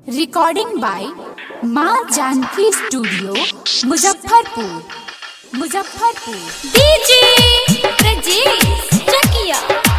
recording by माँ Janki studio Muzaffarpur Muzaffarpur DJ रजीस चकिया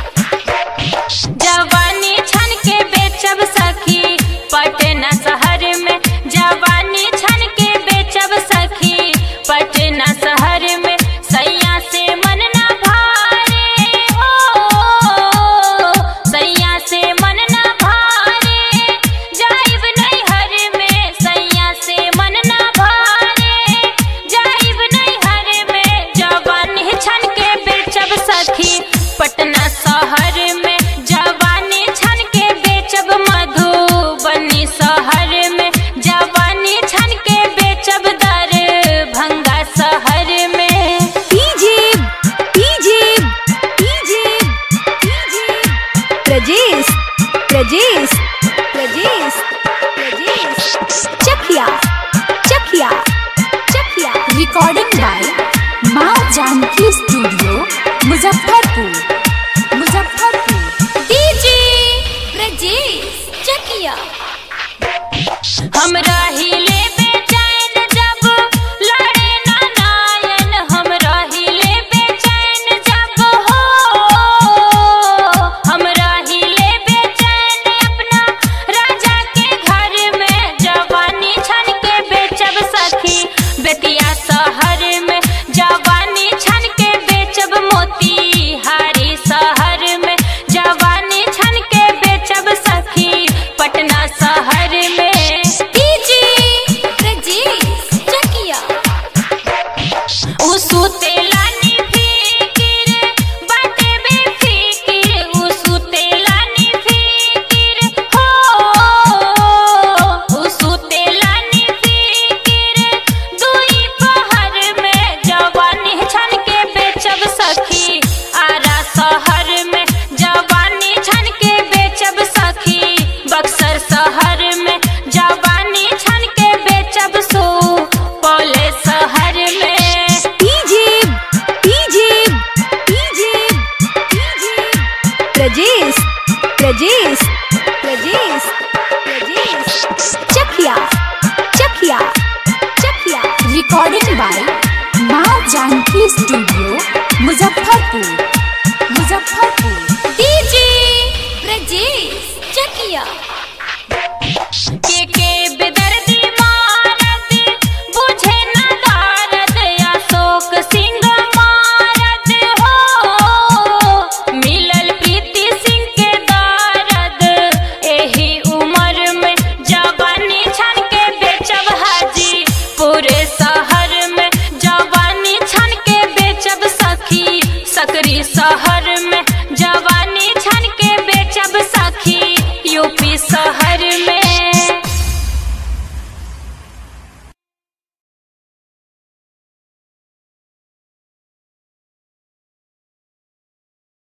जवानी छन के बेचब सखी पटना शहर में जवानी छन के बेचब सखी पटना शहर में सैया से मन ना भारे हो सैया से मन ना भारे जाइब नैहर में सैया से मन ना भारे जाइब नैहर में जवानी छन के बेचब सखी पटना शहर में जवानी छन के बेचब मधुबनी शहर में जवानी छन के बेचब दरभंगा शहर में DJ DJ DJ DJ Prajesh Prajesh Prajesh Prajesh Chakia Chakia Chakia recording by माँ जानकी स्टूडियो मुजफ्फरपुर मुजफ्फरपुर डीजे ब्रजेश चकिया हम रही